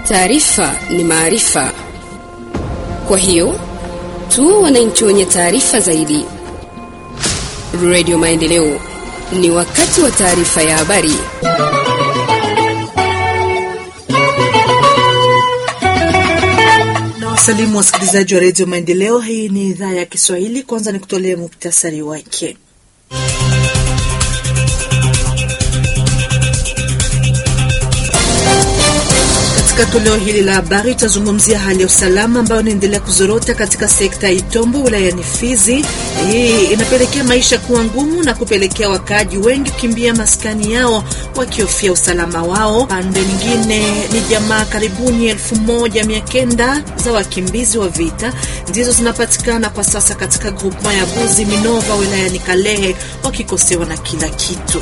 Taarifa ni maarifa, kwa hiyo tu wananchi wenye taarifa zaidi. Radio Maendeleo, ni wakati wa taarifa ya habari. Na wasalimu wasikilizaji wa redio Maendeleo. Hii ni idhaa ya Kiswahili. Kwanza ni kutolee muktasari wake. Katika toleo hili la habari tutazungumzia hali ya usalama ambayo inaendelea kuzorota katika sekta ya Itombo wilayani Fizi. Hii inapelekea maisha kuwa ngumu na kupelekea wakaaji wengi kukimbia maskani yao wakihofia usalama wao. Pande nyingine ni jamaa karibuni elfu moja mia kenda za wakimbizi wa vita ndizo zinapatikana kwa sasa katika grupema ya Buzi Minova wilayani Kalehe wakikosewa na kila kitu.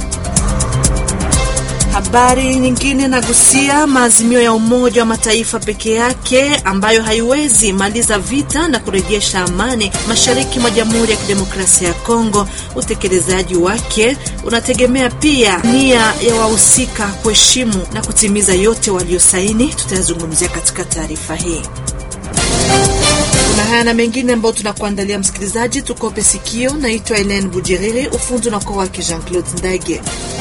Habari nyingine nagusia maazimio ya Umoja wa Mataifa peke yake ambayo haiwezi maliza vita na kurejesha amani mashariki mwa Jamhuri ya Kidemokrasia ya Kongo. Utekelezaji wake unategemea pia nia ya wahusika kuheshimu na kutimiza yote waliosaini. Tutayazungumzia katika taarifa hii. Kuna haya na mengine ambayo tunakuandalia msikilizaji, tukope sikio. Naitwa Helen Bujiriri, ufundi na kwa wake Jean Claude Ndage.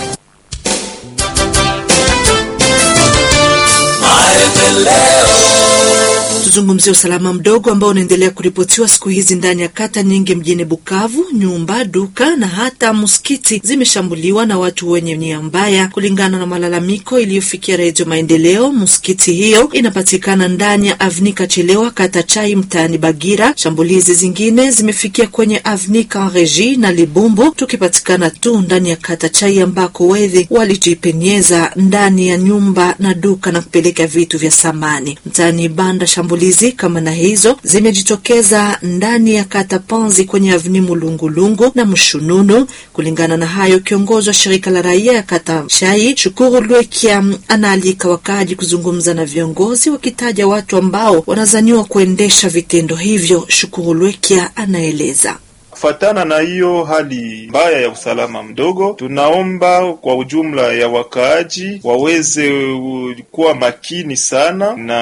Tuzungumzie usalama mdogo ambao unaendelea kuripotiwa siku hizi ndani ya kata nyingi mjini Bukavu. Nyumba, duka na hata msikiti zimeshambuliwa na watu wenye nia mbaya, kulingana na malalamiko iliyofikia Redio Maendeleo. Msikiti hiyo inapatikana ndani ya Avnika Chelewa, kata Chai, mtaani Bagira. Shambulizi zingine zimefikia kwenye Avnika Regi na Libumbu, tukipatikana tu ndani ya kata Chai ambako wevi walijipenyeza ndani ya nyumba na duka na kupeleka vitu vya samani mtaani Banda. Shambulizi kama na hizo zimejitokeza ndani ya kata Panzi kwenye avni Mulungulungu na Mshununu. Kulingana na hayo, kiongozi wa shirika la raia ya kata Shai Shukuru Lwekia anaalika wakaaji kuzungumza na viongozi, wakitaja watu ambao wanazaniwa kuendesha vitendo hivyo. Shukuru Lwekia anaeleza. Kufatana na hiyo hali mbaya ya usalama mdogo, tunaomba kwa ujumla ya wakaaji waweze kuwa makini sana, na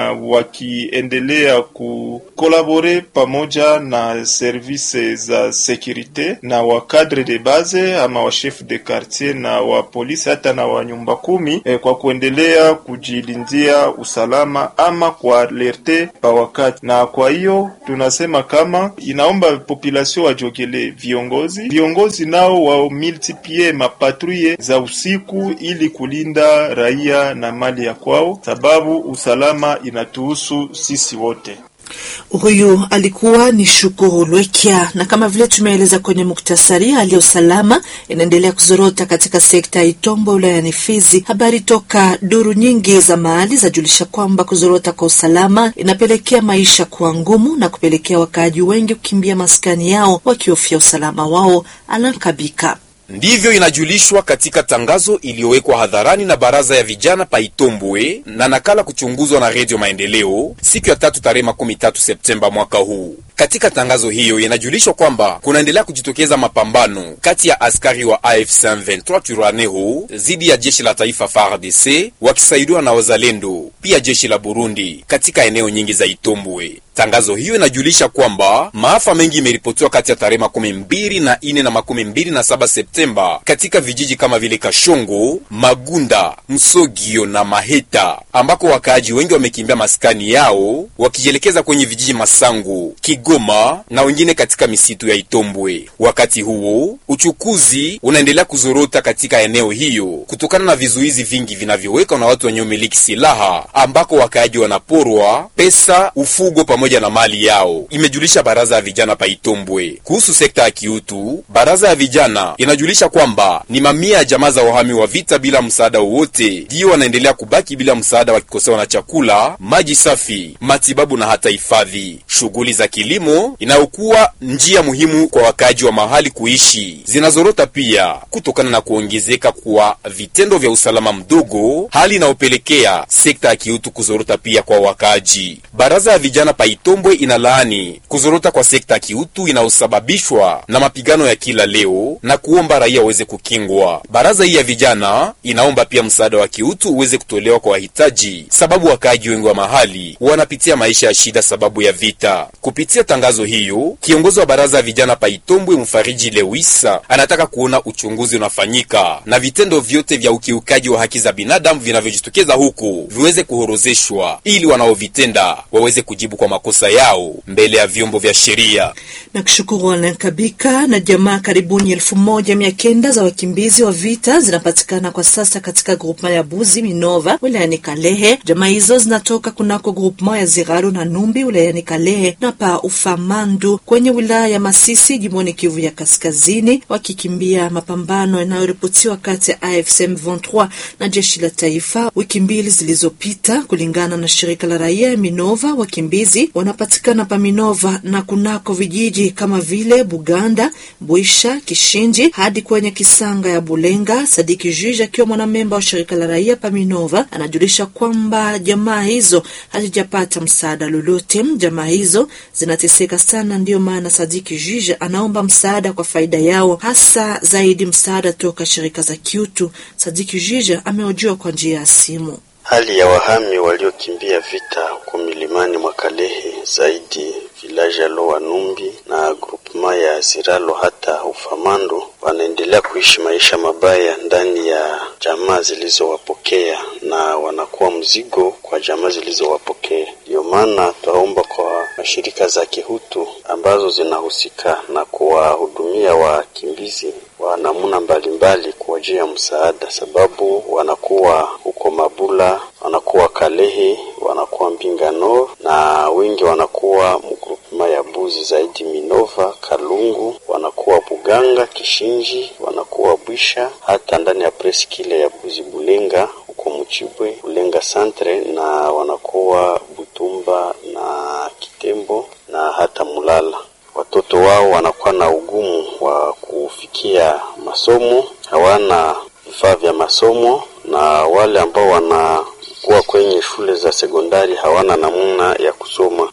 wakiendelea kukolabore pamoja na service za sekurite na wa cadre de base ama wa chef de quartier na wa polisi hata na wa nyumba kumi eh, kwa kuendelea kujilindia usalama ama kualerte pa wakati. Na kwa hiyo tunasema kama inaomba population wajogele viongozi viongozi nao wa multiplie mapatruye za usiku ili kulinda raia na mali ya kwao, sababu usalama inatuhusu sisi wote. Huyu alikuwa ni Shukuru Lwekia. Na kama vile tumeeleza kwenye muktasari, hali ya usalama inaendelea kuzorota katika sekta ya Itombo wilayani Fizi. Habari toka duru nyingi za mahali zajulisha kwamba kuzorota kwa usalama inapelekea maisha kuwa ngumu na kupelekea wakaaji wengi kukimbia maskani yao wakihofia usalama wao. Alankabika Ndivyo inajulishwa katika tangazo iliyowekwa hadharani na baraza ya vijana pa Itombwe na nakala kuchunguzwa na Redio Maendeleo siku ya tatu tarehe makumi tatu Septemba mwaka huu. Katika tangazo hiyo inajulishwa kwamba kunaendelea kujitokeza mapambano kati ya askari wa AFC 23 Twirwaneho dhidi ya jeshi la taifa FARDC wakisaidiwa na wazalendo pia jeshi la Burundi katika eneo nyingi za Itombwe. Tangazo hiyo inajulisha kwamba maafa mengi imeripotiwa kati ya tarehe makumi mbili na ine na makumi mbili na saba Septemba katika vijiji kama vile Kashongo, Magunda, Msogio na Maheta, ambako wakaaji wengi wamekimbia maskani yao wakijielekeza kwenye vijiji Masango, Kigoma na wengine katika misitu ya Itombwe. Wakati huo uchukuzi unaendelea kuzorota katika eneo hiyo kutokana na vizuizi vingi vinavyowekwa na watu wenye umiliki silaha, ambako wakaaji wanaporwa pesa, ufugo pamoja na mali yao, imejulisha baraza ya vijana pa Itombwe. Kuhusu sekta ya kiutu, baraza ya vijana inajulisha kwamba ni mamia ya jamaa za wahami wa vita bila msaada wowote ndiyo wanaendelea kubaki bila msaada, wakikosewa na chakula, maji safi, matibabu na hata hifadhi. Shughuli za kilimo inayokuwa njia muhimu kwa wakaaji wa mahali kuishi zinazorota pia kutokana na kuongezeka kwa vitendo vya usalama mdogo, hali inayopelekea sekta ya kiutu kuzorota pia kwa wakaaji. Baraza ya vijana Paitombwe inalaani kuzorota kwa sekta ya kiutu inayosababishwa na mapigano ya kila leo na kuomba raia waweze kukingwa. Baraza hii ya vijana inaomba pia msaada wa kiutu uweze kutolewa kwa wahitaji, sababu wakaaji wengi wa mahali wanapitia maisha ya shida sababu ya vita. Kupitia tangazo hiyo, kiongozi wa baraza ya vijana Paitombwe Mfariji Lewisa anataka kuona uchunguzi unafanyika na vitendo vyote vya ukiukaji wa haki za binadamu vinavyojitokeza huku viweze kuhorozeshwa ili wanaovitenda waweze kujibu kwa makosa yao mbele ya vyombo vya sheria. na kushukuru Alain Kabika. Na jamaa karibuni elfu moja mia kenda za wakimbizi wa vita zinapatikana kwa sasa katika grupema ya Buzi Minova wilayani Kalehe. Jamaa hizo zinatoka kunako grupema ya Ziralo na Numbi wilayani Kalehe na pa Ufamandu kwenye wilaya ya Masisi jimboni Kivu ya Kaskazini, wakikimbia mapambano yanayoripotiwa kati ya AFC M23 na jeshi la taifa wiki mbili zilizopita. Kulingana na shirika la raia ya Minova, wakimbizi wanapatikana pa Minova na kunako vijiji kama vile Buganda, Bwisha, Kishinji hadi kwenye Kisanga ya Bulenga. Sadiki Juge akiwa mwanamemba wa shirika la raia pa Minova anajulisha kwamba jamaa hizo hazijapata msaada lolote. Jamaa hizo zinateseka sana, ndiyo maana Sadiki Juge anaomba msaada kwa faida yao, hasa zaidi msaada toka shirika za kiutu. Sadiki Juge amehojiwa kwa njia ya simu. Hali ya wahami waliokimbia vita huko milimani mwa Kalehe, zaidi vilaji ya Loa Numbi na grupema ya Ziralo hata Ufamando, wanaendelea kuishi maisha mabaya ndani ya jamaa zilizowapokea na wanakuwa mzigo kwa jamaa zilizowapokea. Ndiyo maana twaomba kwa mashirika za kihutu ambazo zinahusika na kuwahudumia wakimbizi wa namna mbalimbali kuwajia msaada, sababu wanakuwa huko Mabula, wanakuwa Kalehe, wanakuwa Mbingano na wengi wanakuwa mgrupema ya Buzi, zaidi Minova, Kalungu, wanakuwa Buganga, Kishinji, wanakuwa Bwisha, hata ndani ya preskile ya Buzi Bulenga huko Muchibwe, Bulenga Centre, na wanakuwa Butumba na Kitembo na hata Mulala. Watoto wao wanakuwa na ugumu wa kufikia masomo, hawana vifaa vya masomo, na wale ambao wanakuwa kwenye shule za sekondari hawana namna ya kusoma.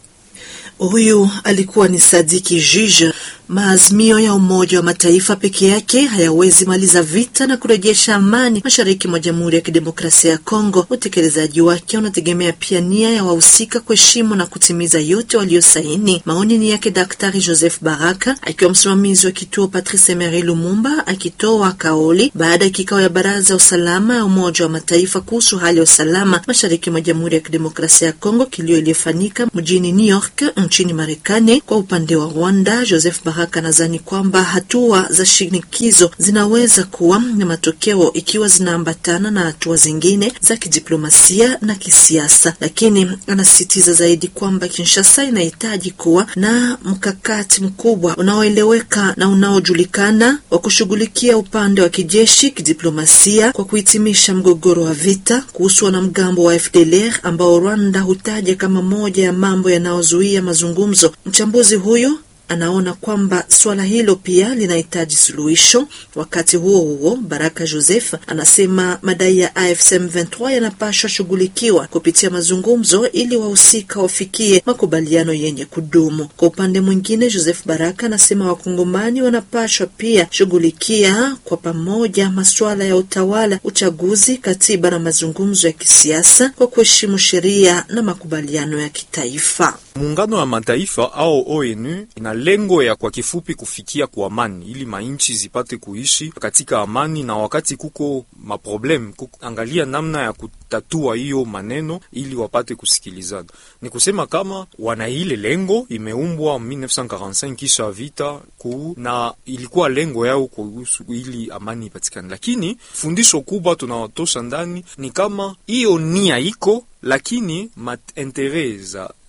Huyu alikuwa ni Sadiki Jije. Maazimio ya Umoja wa Mataifa peke yake hayawezi maliza vita na kurejesha amani mashariki mwa Jamhuri ya Kidemokrasia ya Kongo. Utekelezaji wake unategemea pia nia ya wahusika kuheshimu na kutimiza yote waliosaini. Maoni ni yake Daktari Joseph Baraka akiwa msimamizi wa kituo Patrice Emery Lumumba, akitoa kauli baada ya kikao ya Baraza ya Usalama ya Umoja wa Mataifa kuhusu hali ya usalama mashariki mwa Jamhuri ya Kidemokrasia ya Kongo, kilio iliyofanyika mjini New York nchini Marekani. Kwa upande wa Rwanda, Joseph Baraka anadhani kwamba hatua za shinikizo zinaweza kuwa na matokeo ikiwa zinaambatana na hatua zingine za kidiplomasia na kisiasa, lakini anasisitiza zaidi kwamba Kinshasa inahitaji kuwa na mkakati mkubwa unaoeleweka na unaojulikana wa kushughulikia upande wa kijeshi, kidiplomasia kwa kuhitimisha mgogoro wa vita. Kuhusu wanamgambo wa FDLR ambao Rwanda hutaja kama moja ya mambo yanayozuia mazungumzo, mchambuzi huyo anaona kwamba suala hilo pia linahitaji suluhisho. Wakati huo huo, Baraka Joseph anasema madai ya AFC M23 yanapaswa shughulikiwa kupitia mazungumzo ili wahusika wafikie makubaliano yenye kudumu. Kwa upande mwingine, Joseph Baraka anasema wakongomani wanapaswa pia shughulikia kwa pamoja masuala ya utawala, uchaguzi, katiba na mazungumzo ya kisiasa kwa kuheshimu sheria na makubaliano ya kitaifa. Muungano wa Mataifa au ONU ina lengo ya kwa kifupi kufikia kwa amani, ili mainchi zipate kuishi katika amani, na wakati kuko maproblem kuangalia namna ya kutatua hiyo maneno ili wapate kusikilizana. Ni kusema kama wana ile lengo, imeumbwa 1945 kisha vita kuu, na ilikuwa lengo yao kuhusu ili amani ipatikane, lakini fundisho kubwa tunawatosha ndani ni kama hiyo nia iko lakini maentere za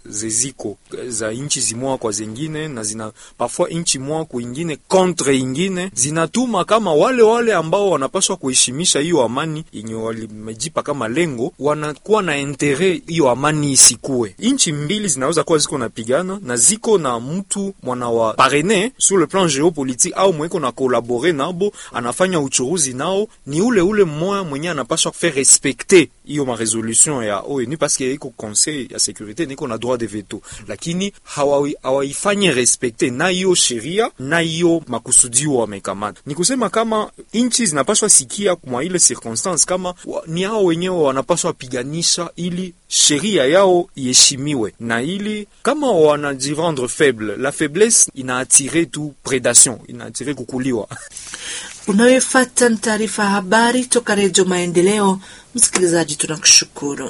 zeziko za nchi zimoja kwa zingine na zina parfois nchi moja kuingine contre ingine zinatuma kama wale wale ambao wanapaswa kuheshimisha hiyo amani yenye walimejipa kama lengo, wanakuwa na intere hiyo amani isikue. Nchi mbili zinaweza kuwa ziko napigana na ziko na mtu mwana wa parene sur le plan geopolitique au mweko na kolabore nabo, anafanya uchuruzi nao, ni ule ule mmoja mwenye anapaswa faire respecter hiyo maresolution ya ONU paske iko conseil ya securite niko na droit de veto, lakini hawaifanyi respecte na hiyo sheria na hiyo makusudio wamekamata. Ni kusema kama nchi zinapaswa sikia mwa ile circonstance kama wa, ni hao wenyewe wanapaswa piganisha ili sheria yao iheshimiwe, na ili kama wanajirendre faible, la faiblesse inaatire tu predation, inaatire kukuliwa. Unayofuata ni taarifa ya habari toka Redio Maendeleo. Msikilizaji, tunakushukuru.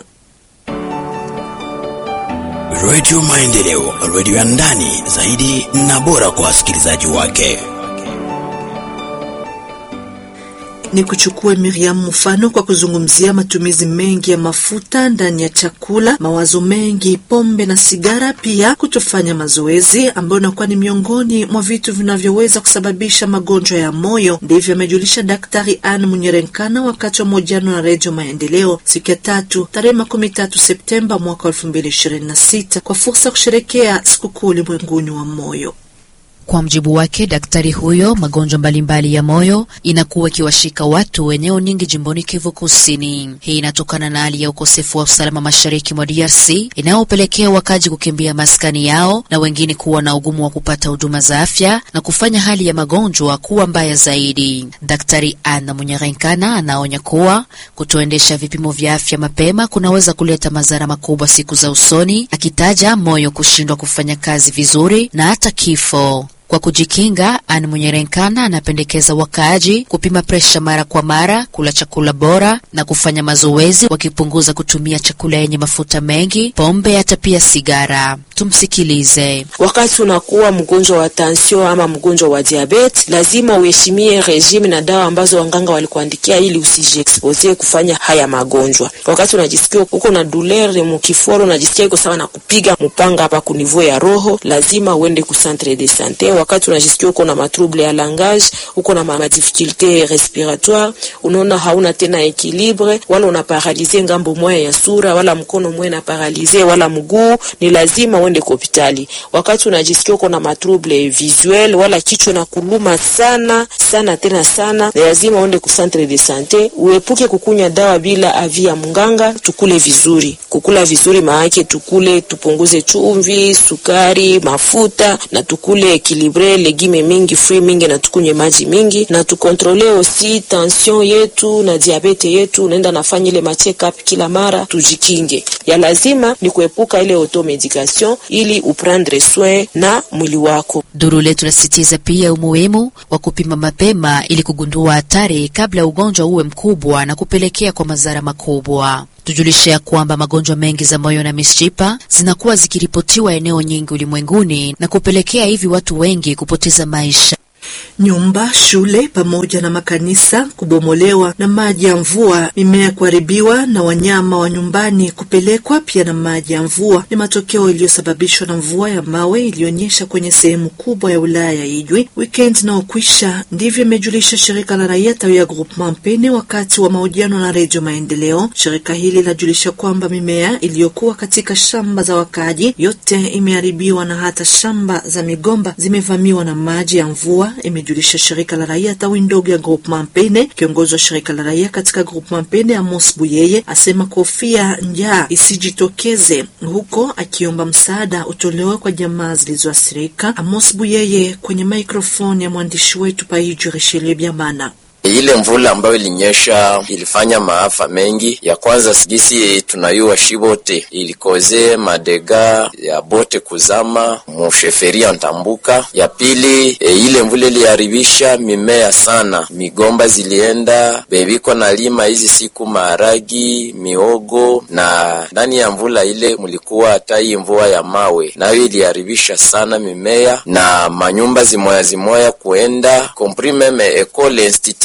Redio Maendeleo, redio ya ndani zaidi na bora kwa wasikilizaji wake. Ni kuchukue Miriam mfano kwa kuzungumzia matumizi mengi ya mafuta ndani ya chakula, mawazo mengi, pombe na sigara, pia kutofanya mazoezi ambayo inakuwa ni miongoni mwa vitu vinavyoweza kusababisha magonjwa ya moyo. Ndivyo amejulisha Daktari Anne Munyerenkana wakati wa mahojiano na Redio Maendeleo siku ya tatu tarehe makumi tatu Septemba mwaka elfu mbili ishirini na sita kwa fursa ya kusherekea sikukuu ulimwenguni wa moyo. Kwa mjibu wake daktari huyo, magonjwa mbalimbali ya moyo inakuwa ikiwashika watu eneo nyingi jimboni Kivu Kusini. Hii inatokana na hali ya ukosefu wa usalama mashariki mwa DRC inayopelekea wakaji kukimbia maskani yao na wengine kuwa na ugumu wa kupata huduma za afya na kufanya hali ya magonjwa kuwa mbaya zaidi. Daktari Anna Munyarenkana anaonya kuwa kutoendesha vipimo vya afya mapema kunaweza kuleta madhara makubwa siku za usoni, akitaja moyo kushindwa kufanya kazi vizuri na hata kifo. Kwa kujikinga, Anne Munyerenkana anapendekeza wakaaji kupima presha mara kwa mara, kula chakula bora na kufanya mazoezi, wakipunguza kutumia chakula yenye mafuta mengi, pombe, hata pia sigara. Tumsikilize. Wakati unakuwa mgonjwa wa tansio ama mgonjwa wa diabete, lazima uheshimie regime na dawa ambazo wanganga walikuandikia ili usijiexpose kufanya haya magonjwa. Wakati unajisikia uko na douleur mukiforo, unajisikia iko sawa na kupiga mpanga hapa kunivou ya roho, lazima uende ku centre de sante. Wakati unajisikia uko na matrouble ya langage, uko na ma difficulté respiratoire, unaona hauna tena equilibre, wala una paralize ngambo moya ya sura, wala mkono moya na paralize, wala mguu, ni lazima uende kwa hospitali. Wakati unajisikia uko na matrouble visuel, wala kichwa na kuluma sana sana tena sana, ni lazima uende ku centre de sante. Uepuke kukunywa dawa bila avi ya mganga. Tukule vizuri, kukula vizuri maake tukule, tupunguze chumvi, sukari, mafuta na tukule ekilibre legime mingi, fruit mingi na tukunywe maji mingi na tukontrole osi tension yetu na diabete yetu. Unaenda nafanya ile ma check up kila mara, tujikinge. Ya lazima ni kuepuka ile automedication ili uprendre soin na mwili wako. Duru letu lasitiza pia umuhimu wa kupima mapema ili kugundua hatari kabla ugonjwa uwe mkubwa na kupelekea kwa madhara makubwa. Tujulishe ya kwamba magonjwa mengi za moyo na mishipa zinakuwa zikiripotiwa eneo nyingi ulimwenguni na kupelekea hivi watu wengi kupoteza maisha. Nyumba, shule pamoja na makanisa kubomolewa na maji ya mvua, mimea kuharibiwa na wanyama wa nyumbani kupelekwa pia na maji ya mvua ni matokeo iliyosababishwa na mvua ya mawe iliyonyesha kwenye sehemu kubwa ya wilaya ya Ijwi weekend inaokwisha. Ndivyo imejulisha shirika la raia tawi ya Groupement Mpene wakati wa mahojiano na Redio Maendeleo. Shirika hili linajulisha kwamba mimea iliyokuwa katika shamba za wakaaji yote imeharibiwa na hata shamba za migomba zimevamiwa na maji ya mvua imejulisha shirika la raia tawi ndogo ya Groupement Mpene. Kiongozi wa shirika la raia katika Groupement Mpene Amos Buyeye asema kofia njaa isijitokeze huko, akiomba msaada utolewe kwa jamaa zilizoathirika. Amos Buyeye kwenye maikrofoni ya mwandishi wetu Paiju Rishelie Biamana. Ile mvula ambayo ilinyesha ilifanya maafa mengi. Ya kwanza sigisi tunayua shibote ilikoze madega ya bote kuzama musheferia Ntambuka. Ya pili e, ile mvula iliharibisha mimea sana, migomba zilienda bebiko na lima hizi siku maharagi, miogo, na ndani ya mvula ile mulikuwa hata hii mvua ya mawe, nayo iliharibisha sana mimea na manyumba zimoya zimoya kuenda komprimeme ekole institut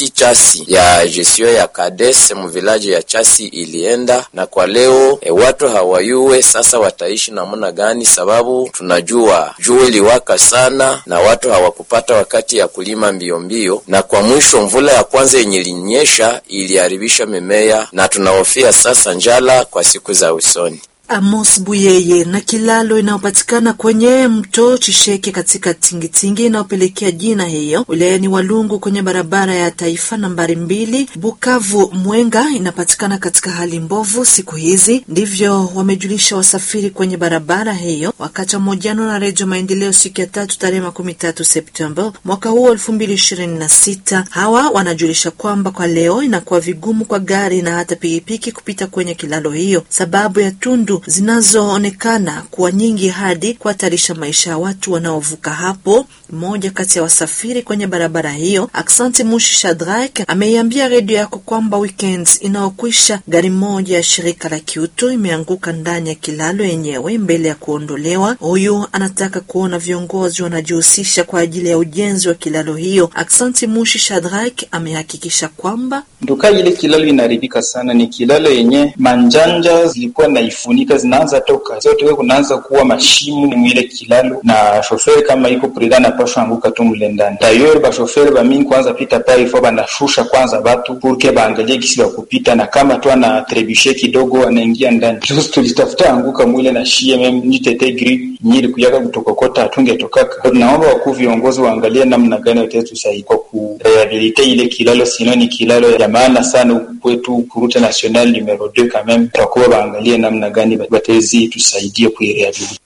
aussi chasi ya gestion ya kades mvilaji ya chasi ilienda, na kwa leo e, watu hawayue sasa wataishi namna gani, sababu tunajua jua iliwaka sana na watu hawakupata wakati ya kulima mbio mbio, na kwa mwisho mvula ya kwanza yenye ilinyesha iliharibisha mimea, na tunahofia sasa njala kwa siku za usoni. Amos Buyeye na kilalo inayopatikana kwenye mto Chisheke katika tingitingi inayopelekea jina hiyo wilayani Walungu kwenye barabara ya taifa nambari mbili Bukavu Mwenga inapatikana katika hali mbovu siku hizi. Ndivyo wamejulisha wasafiri kwenye barabara hiyo wakati wa mahojiano na Redio Maendeleo siku ya tatu tarehe makumi tatu Septemba mwaka huu elfu mbili ishirini na sita. Hawa wanajulisha kwamba kwa leo inakuwa vigumu kwa gari na hata pikipiki kupita kwenye kilalo hiyo sababu ya tundu zinazoonekana kuwa nyingi hadi kuhatarisha maisha ya watu wanaovuka hapo. Mmoja kati ya wasafiri kwenye barabara hiyo, Aksanti Mushi Shadrak, ameiambia redio yako kwamba weekend inayokwisha gari moja ya shirika la kiutu imeanguka ndani ya kilalo yenyewe mbele ya kuondolewa. Huyu anataka kuona viongozi wanajihusisha kwa ajili ya ujenzi wa kilalo hiyo. Aksanti Mushi Shadrak amehakikisha kwamba nduka ile kilalo inaharibika sana, ni kilalo yenye manjanja zilikuwa naifunika zinaanza toka zote, we kunaanza kuwa mashimu mwile kilalo, na shoferi kama iko prida anapashwa anguka tu mule ndani. Tayori bashoferi bamingi kwanza pita pale ifo banashusha kwanza batu purke baangalie kisi kupita, na kama tu ana trebushe kidogo anaingia ndani. Juzi tulitafuta anguka mwile na shie mem nitete gri nyili kuyaka kutokokota atunge tokaka. Naomba wakuu viongozi waangalie namna gani wataweza tusaidia kwa kurehabilite ile kilalo, sino ni kilalo ya maana sana huku kwetu kurute national numero 2 quand même, takuwa baangalie namna gani batezi tusaidie kuirehabilite.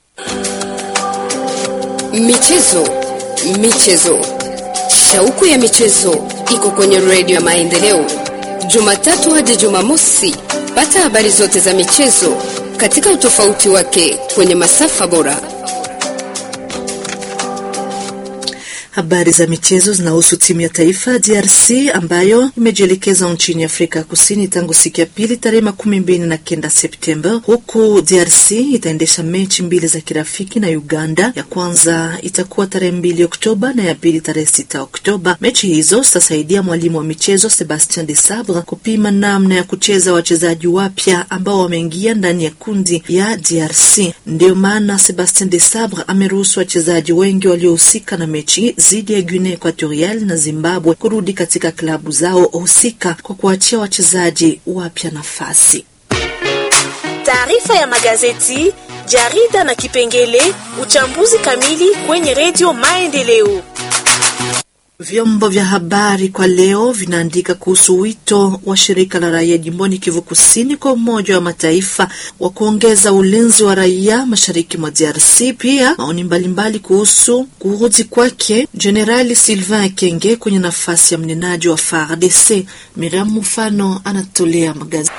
Michezo, michezo, shauku ya michezo iko kwenye redio ya Maendeleo, Jumatatu hadi Jumamosi. Pata habari zote za michezo katika utofauti wake kwenye masafa bora. Habari za michezo zinahusu timu ya taifa DRC ambayo imejielekeza nchini Afrika Kusini tangu siku ya pili tarehe makumi mbili na kenda Septemba, huku DRC itaendesha mechi mbili za kirafiki na Uganda. Ya kwanza itakuwa tarehe mbili Oktoba na ya pili tarehe sita Oktoba. Mechi hizo zitasaidia mwalimu wa michezo Sebastien de Sabre kupima namna ya kucheza wachezaji wapya ambao wameingia ndani ya kundi ya DRC. Ndiyo maana Sebastien de Sabre ameruhusu wachezaji wengi waliohusika na mechi dhidi ya Guinea Equatorial na Zimbabwe kurudi katika klabu zao husika kwa kuachia wachezaji wapya nafasi. Taarifa ya magazeti, jarida na kipengele uchambuzi kamili kwenye redio Maendeleo. Vyombo vya habari kwa leo vinaandika kuhusu wito wa shirika la raia jimboni Kivu Kusini kwa Umoja wa Mataifa wa kuongeza ulinzi wa raia mashariki mwa DRC. Pia maoni mbalimbali kuhusu kurudi kwake Jenerali Sylvain Kenge kwenye nafasi ya mnenaji wa FARDC. Miriam Mufano anatolea magazeti.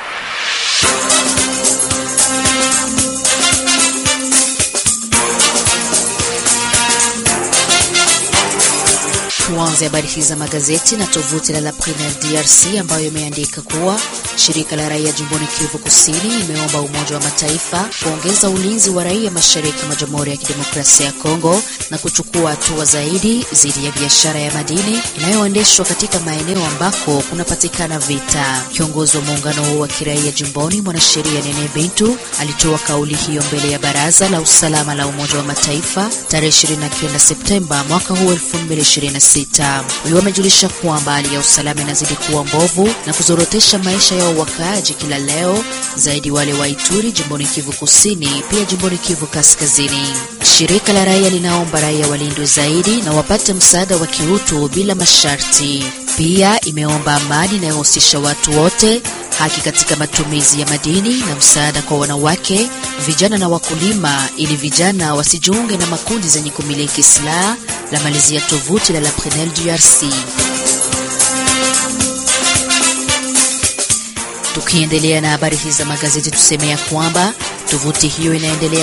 Tuanze habari hizi za magazeti na tovuti la La Premiere DRC ambayo imeandika kuwa shirika la raia jimboni Kivu Kusini imeomba Umoja wa Mataifa kuongeza ulinzi wa raia mashariki mwa Jamhuri ya Kidemokrasia ya Kongo na kuchukua hatua zaidi dhidi ya biashara ya madini inayoendeshwa katika maeneo ambako kunapatikana vita. Kiongozi wa muungano huo wa kiraia jimboni, mwanasheria Nene Bintu, alitoa kauli hiyo mbele ya Baraza la Usalama la Umoja wa Mataifa tarehe 29 Septemba mwaka huu 2026. Huyo amejulisha kwamba hali ya usalama inazidi kuwa mbovu na kuzorotesha maisha ya wakaaji kila leo, zaidi wale wa Ituri jimboni Kivu Kusini, pia jimboni Kivu Kaskazini. Shirika la raia linaomba raia walindwe zaidi na wapate msaada wa kiutu bila masharti. Pia imeomba amani inayohusisha watu wote, haki katika matumizi ya madini na msaada kwa wanawake, vijana na wakulima, ili vijana wasijiunge na makundi zenye kumiliki silaha. La malizia tovuti la La Prenel DRC. Tukiendelea na habari hizi za magazeti, tuseme ya kwamba tovuti hiyo inaendelea